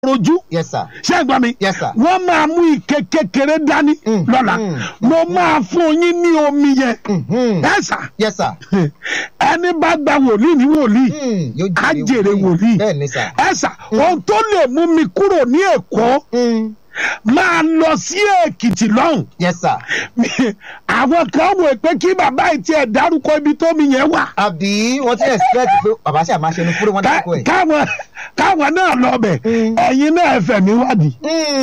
rojú yes sir ṣé ẹ gbọ́ mi Yes, sir. wọ́n máa mú ike kékeré dání Mm, lọ́la mm, mo máa fún yín ní omi yẹn Mhm. ẹ sà yes sir ẹni bá gba wòlíì ní wòlíì Mm, yóò á jèrè wòlíì bẹ́ẹ̀ ni sir ẹ sà ohun tó lè mú mi kúrò ní èkó Mm, máa lọ sí èkìtì lọ́hùn yes sir àwọn kan wò pé kí bàbá yìí tiẹ̀ dárúkọ ibi tómi yẹn wà àbí wọ́n ti expect pé bàbá ṣe àmáṣe ní fúré wọn Ká- dákọ̀ ẹ̀. káwọn káwọn náà lọ bẹ̀ Mm. ẹ̀yin náà ẹ̀fẹ̀ mi wádìí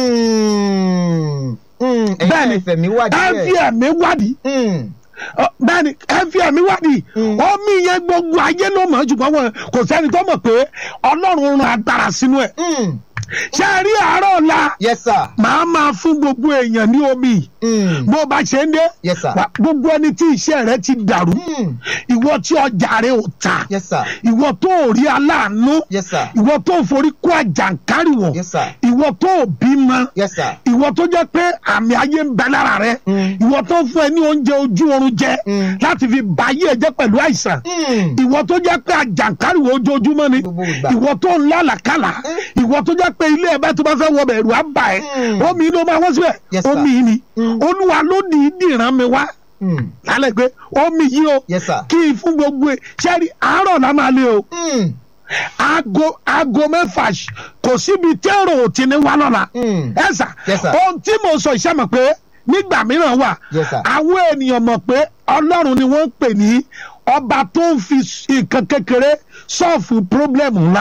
Mm, mm, ẹ̀yin Bẹ́ẹ̀ni. ẹ̀fẹ̀ mi wà ẹ fi díẹ̀. ẹ̀mí wádìí Mm, Ọ, bẹ́ẹ̀ni ẹ fi ẹ̀mí wádìí Mm. omi yẹn gbogbo ayé ló mọ̀ ṣùgbọ́n wọn kò sẹ́ni tó mọ̀ pé ọlọ́run rán agbára sínú ẹ̀ mm, ṣé ẹ rí àárọ̀ ọ̀la yes sir màá máa fún gbogbo èèyàn ní omi Mm, bó bá ṣe ń dé yes sir wà- gbogbo ẹni tí iṣẹ́ rẹ ti dàrú Mm, ìwọ tí ọjà rẹ ò ta yes sir ìwọ tó ò rí aláàánú yes sir ìwọ tó ò forí kó àjàǹkárìwọ̀ yes sir ìwọ tó ò bímọ yes sir ìwọ tó jẹ́ pé àmì ayé ń bẹ lára rẹ Mm. ìwọ tó fún ẹ ní oúnjẹ ojú oorun jẹ Mm. láti fi ba ayé ẹ jẹ́ pẹ̀lú àìsàn Mm, ìwọ tó jẹ́ pé àjàǹkárìwọ̀ ojoojúmọ́ ni Gbogbo ìgbà. ìwọ tó ń lálàkàlà ìwọ tó jẹ́ pé ilé ẹ bá tó bá fẹ́ wọ bẹ̀rù á bà ẹ́ Mm. omi ló máa wọ́n síbẹ̀ Yes, sir. omi yìí ni Mm. olúwa ló dì í dìran mi wá mm, lálẹ́ pé omi yìí o yes sir kí n fún gbogbo ẹ ṣẹ́rí àárọ̀ la máa lé o Mm, aago aago mẹ́fà ṣ- kò síbi tẹ́rọ ò ti ní wá lọ́la mm, ẹ sà Yes, sir. ohun tí mo sọ iṣẹ́ mọ̀ pé nígbà mìíràn wà Yes, sir. àwọn ènìyàn mọ̀ pé ọlọ́run ni wọ́n ń pè ní ọba tó ń fi nǹkan kékeré sọ́ọ̀fù pírọ́blẹ̀mù ńlá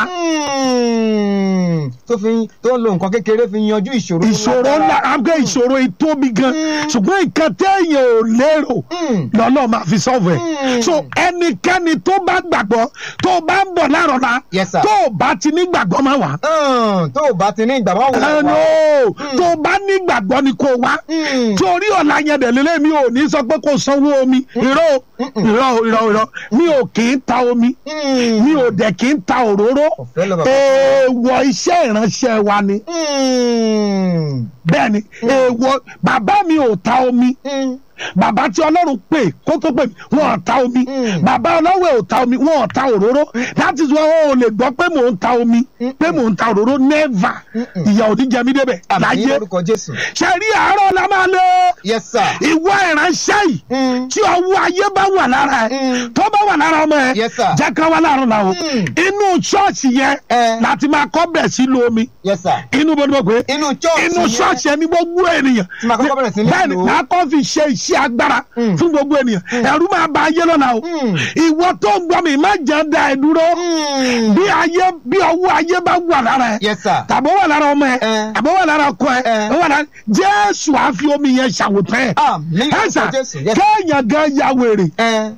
mm, tó fi tó ń lo nǹkan kékeré fi yanjú ìṣòro ìṣòro ńlá àgbẹ̀ ìṣòro ìtóbi gan Mm. ṣùgbọ́n nǹkan téèyàn ò lérò Mm, lọ́lọ́ máa fi sọ́ọ̀fù ẹ̀ Mm. so ẹnikẹ́ni tó bá gbàgbọ́ tó bá ń bọ̀ láàrọ̀ la Yes, sir. tó bá ti ní gbàgbọ́ máa wà. mm, tó o bá ti ní ìgbà máa wò ẹ no tó bá ní gbàgbọ́ ni kò wá Mm. torí ọ̀la yẹn dẹ̀ lélẹ̀ mi ò ní sọ pé kò sanwó omi irọ́ o, irọ́ o, irọ́ o, irọ́ mi ò kì í ta omi Mm, mi ò dẹ̀ kì í ta òróró ọ̀fẹ́ lọ bàbá. èèwọ̀ iṣẹ́ ìránṣẹ́ wa ni Mm, bẹ́ẹ̀ ni èèwọ̀ bàbá mi ò ta omi mm, bàbá tí ọlọ́run pè kó tó pè mí wọn ò ta omi Mm. bàbá ọlọ́wẹ̀ ò ta omi wọn ò ta òróró that is why wọn ò lè gbọ́ pé mò ń ta omi pé mò ń ta òróró never Mm-mm. ìyà ò ní jẹ mí débẹ̀ àmì láyé lórúkọ Jésù. ṣe rí àárọ̀ la máa lé yes sir. ìwọ ìránṣẹ́ yìí Mm, tí ọwọ́ ayé bá wà lára ẹ̀ Mm. tó bá wà lára ọmọ ẹ̀ Yes, sir. jẹ́ ká wá láàárọ̀ la o Mm. inú ṣọ́ọ̀ṣì yẹn Eh. láti máa kọ́ bẹ̀ sí lo omi yes sir. inú bó ni mo pè é inú church inú yẹn- ṣọ́ọ̀ṣì ẹni gbogbo ènìyàn Tí màá kọ́kọ́ bẹ̀rẹ̀ sí ní bẹ́ẹ̀ni lò ó. màá kọ́ fi ṣe iṣẹ́ agbára Mm. fún gbogbo ènìyàn ẹ̀rú máa ba ayé lọ́la o Mm. ìwọ tó ń gbọ́ mi má jẹ́ da ẹ̀ dúró Mm, bí ayé bí ọwọ́ ayé bá wà lára ẹ̀ yes sir. tàbí ó wà lára ọmọ ẹ̀ Eh. tàbí ó wà lára ọkọ ẹ̀ Eh. ó wà lára Jésù á fi omi yẹn ṣàwòtán ẹ̀ àmì ẹ̀sà lórúkọ Jésù. yes. kéèyàn gan ya wèrè Eh,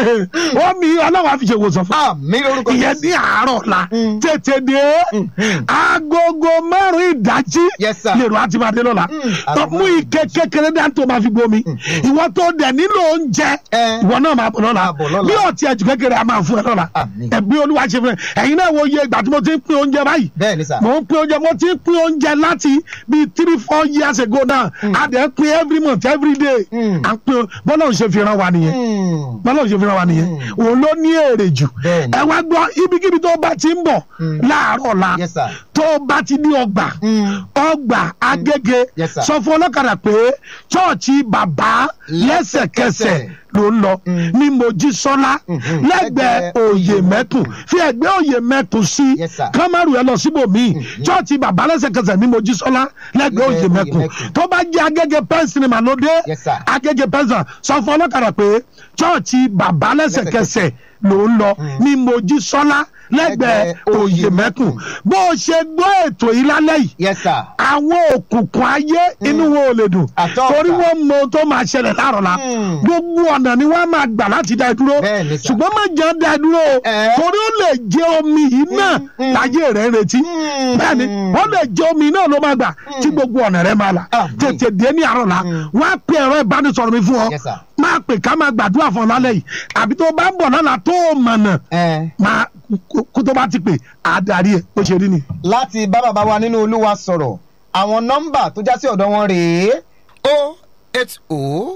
omi ọlọ́wọ́ á fi ṣe ìwòsàn fún àmì lórúkọ ìyẹn Jésù. ní àárọ̀ la Mm. tètè dé Mhm. agogo márùn ìdájí Yes, sir. lèrò àti máa dé lọ́la Mm, tó agogo mú ike kékeré dá tó máa fi gbomi ìwọ tó dẹ̀ nílò oúnjẹ Eh. ìwọ náà máa bọ̀ lọ́la Máa bọ̀ lọ́la. bí ọtí ẹ̀jú kékeré a máa fún ẹ lọ́la Àmín. ẹ̀bí olúwa ṣe fún ẹ ẹ̀yin náà wo iye ìgbà tí mo ti ń pín oúnjẹ báyìí bẹ́ẹ̀ ni sà. mo ń pín oúnjẹ mo ti ń pín oúnjẹ láti bíi three four years ago now a dẹ̀ ń pín every month every day Mm. à ń pín bọ́lá òun ṣe fi ran wa nìyẹn Mm, bọ́lá òun ṣe fi ran wa nìyẹn òun ló ní èrè jù Bẹ́ẹ̀ni. ẹ wá gbọ́ ibikíbi tó bá ti ń bọ̀ Mm. láàárọ̀ la yes sir. tó bá ti ní ọgbà Mm, ọgbà agége Yes, sir. sọ fún ọlọ́kadà pé chọ́ọ̀chì bàbá lẹ́sẹ̀kẹsẹ̀ ló ń lọ Mm. ní mojísọ́lá Mhm. lẹ́gbẹ̀ẹ́ Lẹ́gbẹ̀ẹ́ òye mẹ́tùn fi ẹ̀gbẹ́ òye mẹ́tùn sí Yes, sir. kámárù ẹ lọ síbòmíì chọ́ọ̀chì bàbá lẹ́sẹ̀kẹsẹ̀ ní mojísọ́lá lẹ́gbẹ̀ẹ́ òye Lẹ́gbẹ̀ẹ́ mẹ́tùn Òye Mẹ́kùn. tó bá jẹ́ agége pẹ́ńsìnì màlódé Yes, sir. agége pẹ́ńsìnì sọ fún ọlọ́kadà pé chọ́ọ̀chì bàbá lẹ́sẹ̀kẹsẹ̀ ló ń lọ ní mojísọ́lá lẹ́gbẹ̀ẹ́ Lẹ́gbẹ̀ẹ́ òye Òye mẹ́tùn Mẹ́kùn. bó o ṣe gbọ́ ètò yìí lálẹ́ yìí yes sir. àwọn òkùnkùn ayé inú wọn ò lè dùn Àtọ́ torí ọ̀tá. wọn mọ ohun tó máa ṣẹlẹ̀ láàrọ̀ la Mm. gbogbo ọ̀nà ni wọ́n máa gbà láti dá ẹ dúró Bẹ́ẹ̀ ni sà. ṣùgbọ́n má jẹ́ dá ẹ dúró o Eh. torí ó lè jẹ́ omi yìí náà mm. láyé rẹ̀ ń retí Mm. bẹ́ẹ̀ ni ó lè jẹ́ omi náà ló máa gbà tí gbogbo ọ̀nà rẹ̀ máa là Àmín. tètè dé ní àárọ̀ la wọ́n á pe ẹ̀rọ ìbánisọ̀rọ̀ mi fún ọ Yes, sir. máa pè ká máa gbàdúrà fún ọ lálẹ́ yìí àbí tó bá ń bọ̀ lọ́la tó o mọ̀nà Eh, máa kó- kó tó bá ti pè àdarí ẹ̀ bó ṣe rí ni. láti bá bàbá wa nínú olúwa sọ̀rọ̀ àwọn nọ́mbà tó já sí ọ̀dọ̀ wọn rèé o eight o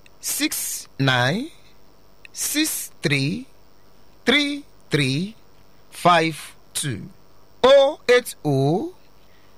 six nine six three three three five two o eight o